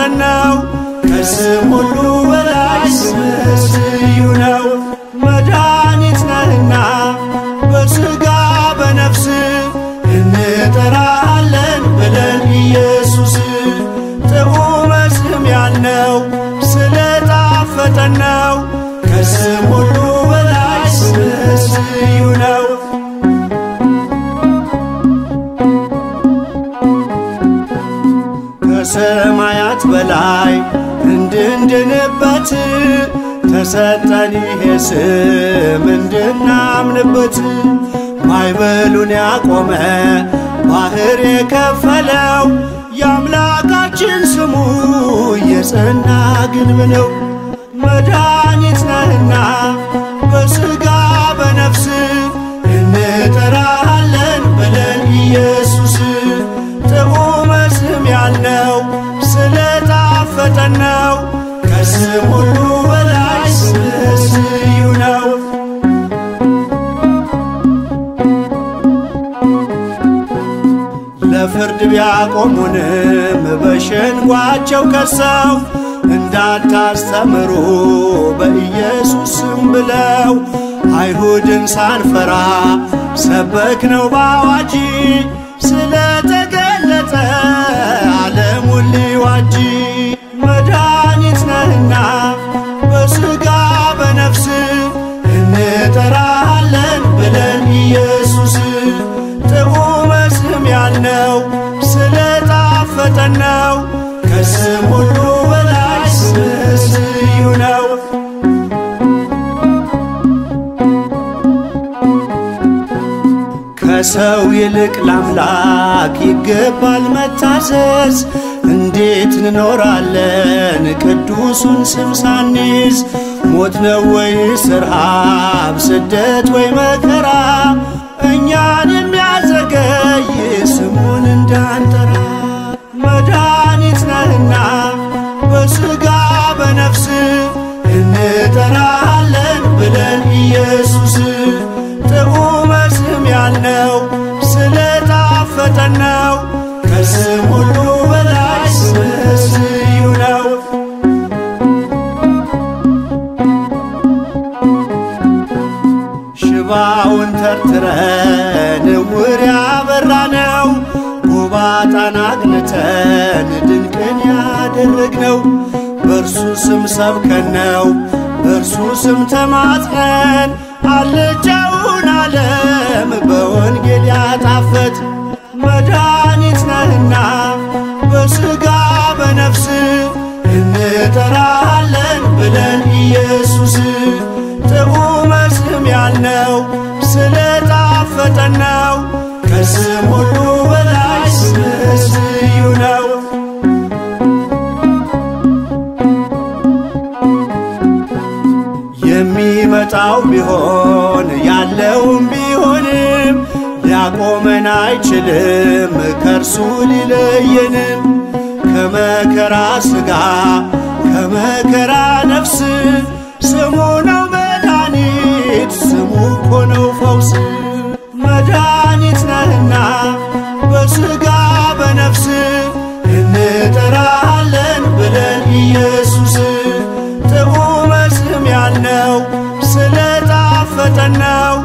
ስለጣፈጠን ነው። ከስም ሁሉ በላይ ስምህ ልዩ ነው። መድኃኒት ነህና በሥጋ በነፍስ እንጠራሃለን ብለን ኢየሱስ ጥዑመ ስም ያልነው ስለጣፈጠን ነው። ከስም ሁሉ በላይ ስምህ ልዩ ነው። ከሰማያት በላይ እንድንድንበት ተሰጠን ይሄ ስም እንድናምንበት ማዕበሉን ያቆመ ባህር የከፈለው የአምላካችን ስሙ የጸና ግንብ ነው። መድኃኒት ነህና በሥጋ በነፍስ እንጠራሃለን ብለን ኢየሱስ ጥዑመ ስም ያልነው ስለጣፈጠን ነው። ከስም ሁሉ በላይ ስምህ ልዩ ነው። ለፍርድ ቢያቆሙንም በሸንጓቸው ከሰው እንዳታስተምሩ በኢየሱስ ስም ብለው አይሁድን ሳንፈራ ሰበክ ነው ባዋጂ ስለተገለጠ ዓለሙን ሊዋጂ መድኃኒት ነህና በሥጋ በነፍስ እንጠራሃለን ብለን ኢየሱስ ጥዑመ ስም ያልነው ስለጣፈጠን ነው። ከስም ሁሉ በላይ ስምህ ልዩ ነው። ከሰው ይልቅ ለአምላክ ይገባል መታዘዝ። እንዴት እንኖራለን ቅዱሱን ስም ሳንይዝ? ሞት ነው ወይስ ረሃብ፣ ስደት ወይ መከራ እኛን የሚያዘገይ ስሙን እንዳንጠራ? መድኃኒት ነህና በሥጋ በነፍስ እንጠራሃለን ብለን ኢየሱስ ጥዑመ ስም ያልነው ስለጣፈጠን ነው። ከስም ሁሉ በላይ ስምህ ልዩ ነው። ሽባውን ተርትረን እውር ያበራነው ጎባጣን አቅንተን ድንቅን ያደረግነው በእርሱ ስም ሰብከን ነው። በእርሱ ስም ተማጽነን አልጫውን ዓለም በወንጌል ያጣፈጥ መድኃኒት ነህና በሥጋ በነፍስ እንጠራሃለን ብለን ኢየሱስ ጥዑመ ስም ያልነው ስለጣፈጠን ነው። ከስም ሁሉ በላይ ስምህ ልዩ ነው። የሚመጣው ቢሆን ያለውም ቢሆንም ሊያቆመን አይችልም ከእርሱ ሊለየንም ከመከራ ሥጋ ከመከራ ነፍስ ስሙ ነው መድኃኒት ስሙ እኮ ነው ፈውስ መድኃኒት ነህና በሥጋ በነፍስ እንጠራሃለን ብለን ኢየሱስ ጥዑመ ስም ያልነው ስለጣፈጠን ነው።